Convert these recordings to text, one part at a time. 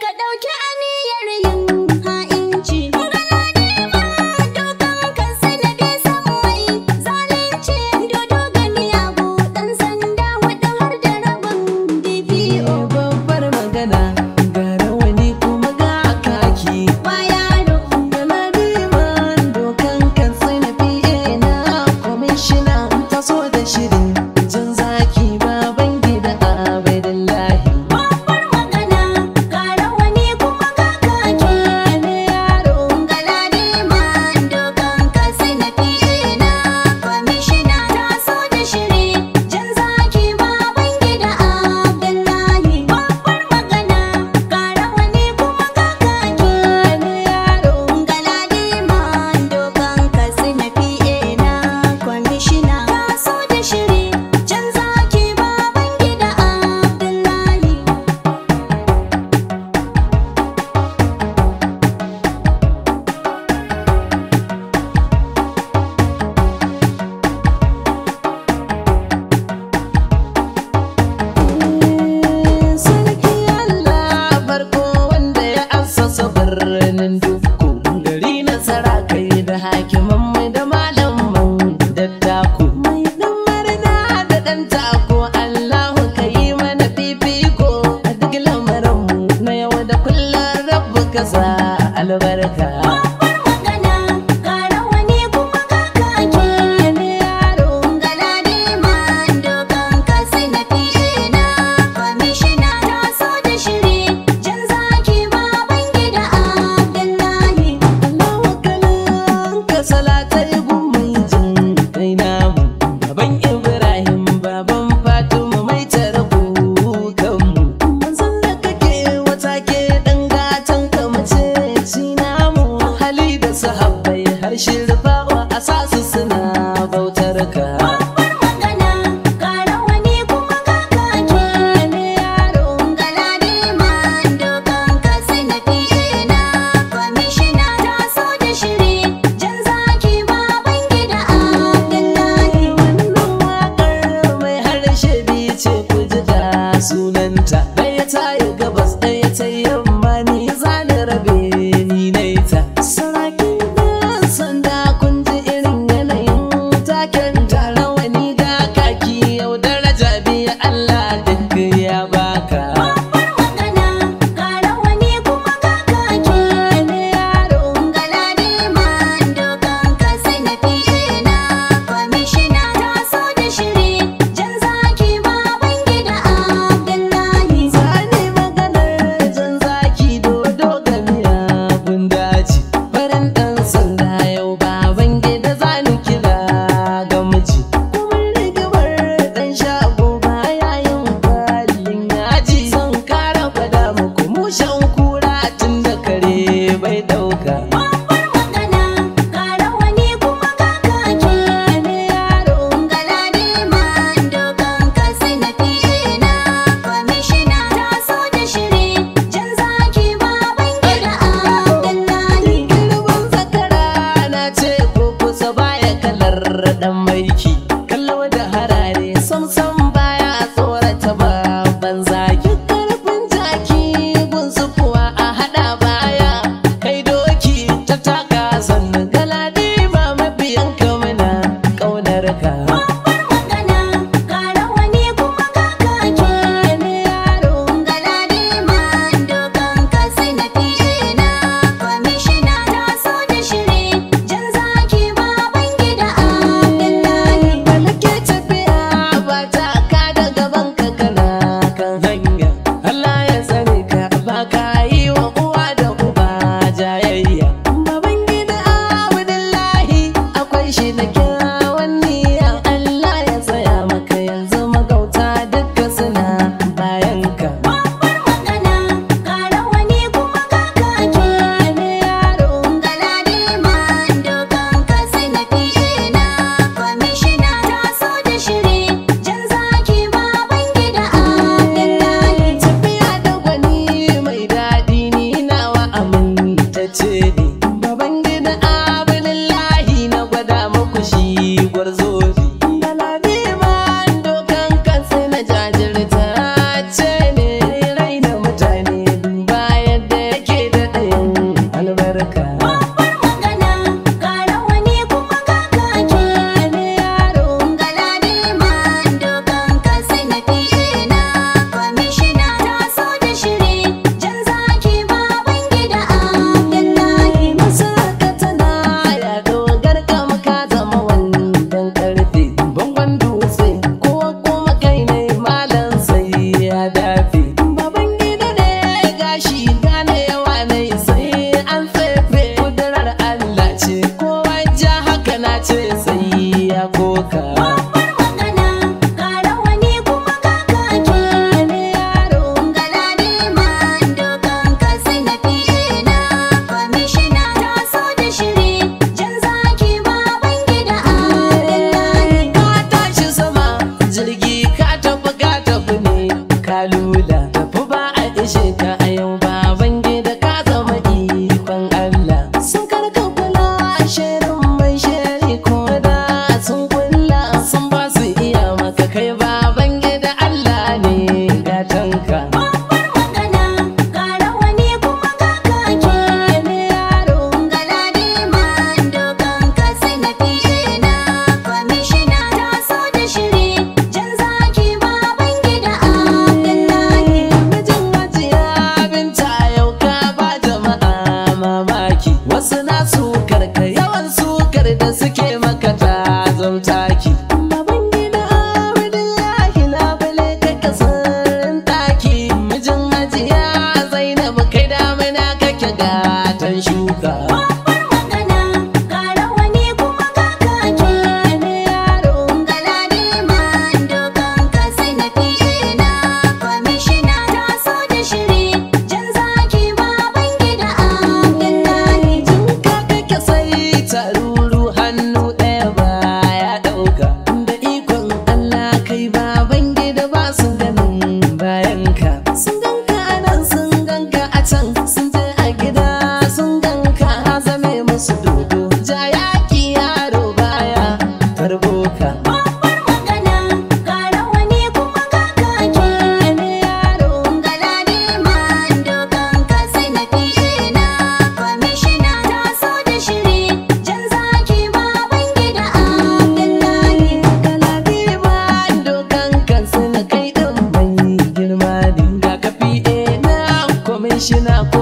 ka ɗauki aniyar yin ha'inci. Galadima dokan kan sanadi sammai zalunci dodo gani abu ɗan sanda huɗu har da rabin DPO. babbar magana ga rawani kuma ga kaki Ba yaro Galadiman dokan kan na fiye na kwamishina ta so da shirin jan zaki baban gida abaidallahi babbar magana ga rawani kuma ga kaki. wani yaro Galadima dokan kan sanadi na kwamishina ta so da shiri jan zaki baban gida Abdullahi. Babbar magana ga rawani kuma ga kaki. wani yaro Galadima dokan kasu na fiye na kwamishina ta so da shiri can zaki baban gida Abdullahi. Sarki Allah farko wanda ya assasa birnin duku gari nasara kai da hakiman mai da malaman dattaku mai dan marna da dan tako Allahu ka yi mana fifiko a duk lamarinmu na yau da kullum rabu ka sa albarka Babbar magana ga rawani kuma ga kaki. wani yaro Galadima dokan kasu na fiye na kwamishina ta so da shiri can zaki baban gida Abdullahi. Allahu kalan ka salatai gumai jin kai namu baban Ibrahim baban Fatima mai tarko kanmu manzon da kake wata ke dan gatan ka mace ci namu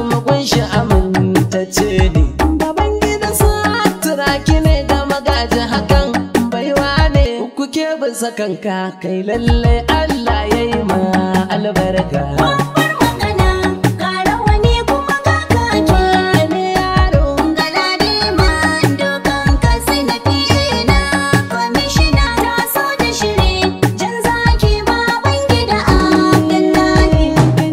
kuma kunshi amintacce ne baban gida turaki ne da magaji hakan baiwa ne kuke bisa kanka kai lalle Allah ya yi ma albarka Babbar magana, ƙara wani kuma kakaki. Wani yaro Galadima, dokan kasi na fiye na kwamishina ta so da shiri. Jan zaki baban gida Abdullahi.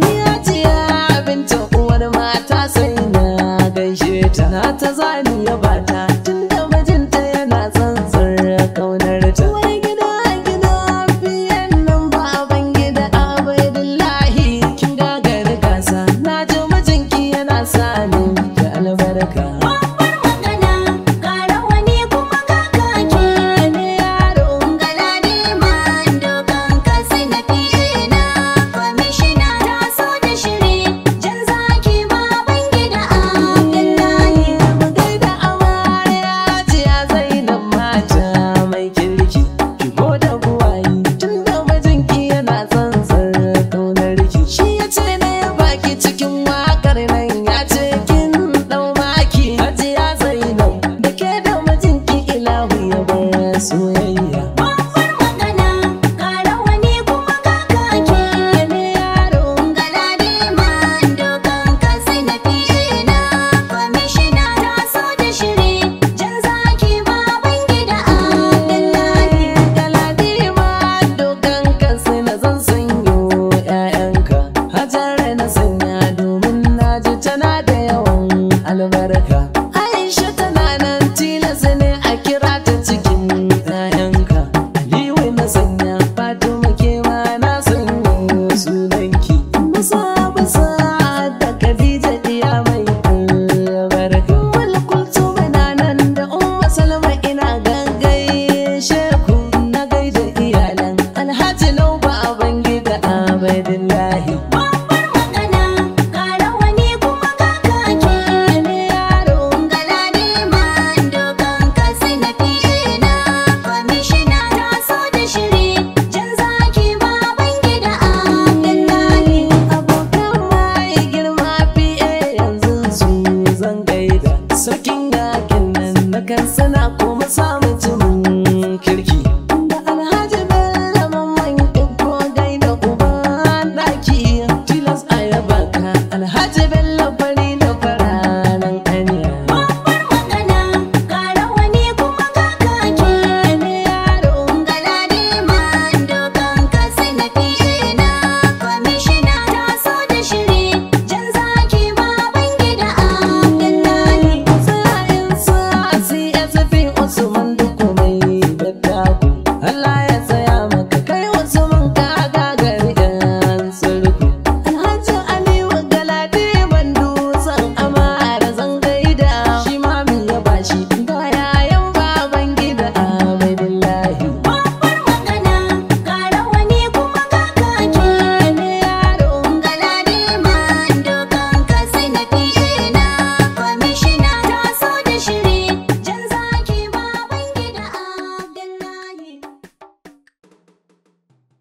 Gani binta uwar mata sai na gaishe ta na ta zani ya bata tunda mijinta yana tsantsar kaunar ta uwar gida gida biyan nan baban gida abaidullahi kin gagari gasa na ji mijinki yana sani da albarka Babbar magana, ƙara wani kuma kakaki. wani yaro Galadima, dokan kasi na fiye na kwamishina ta so da shiri. Jan zaki baban gida Abdullahi. mu gaida amarya jiya zainab mata mai kirki ki goda buwayi tunda mijinki yana tsantsar kaunar ki shi ya ce na ya baki cikin wakar nan ya ce kin dau maki hajiya zainab da ke da mijinki ilahu ya bar soyayya Babbar magana, ƙara wani kuma kakaki. wani yaro Galadima, dokan kasi na fiye na kwamishina ta so da shiri. Jan zaki baban gida Abdullahi. Galadima dokan kansu na zan sanyo ‘ya'yanka Hajara na sanya domin na ji tana da yawan albarka Aisha tana nan tilas ne a kira ta cikin ‘ya'yanka Aliyu na sanya Fatima ke ma na sanyo sunanki Musa musa da Khadija diya mai albarka Wala kultuma na nan da Umma Salma ina gangaishe ku na gaida iyalan Alhaji Lauba a gida Abdullahi Babbar magana, ƙara wani kuma kakaki. Wani yaro Galadima, dokan kasi na fiye na kwamishina ta so da shiri. Jan zaki baban gida Abdullahi. abokan mai girma fiye yanzu su zan gaida sarkin yakin nan na kan sana kuma samun mutumin kirki da alhaji bello mamman ko gaida uban daki tilas a yaba ka alhaji bello fari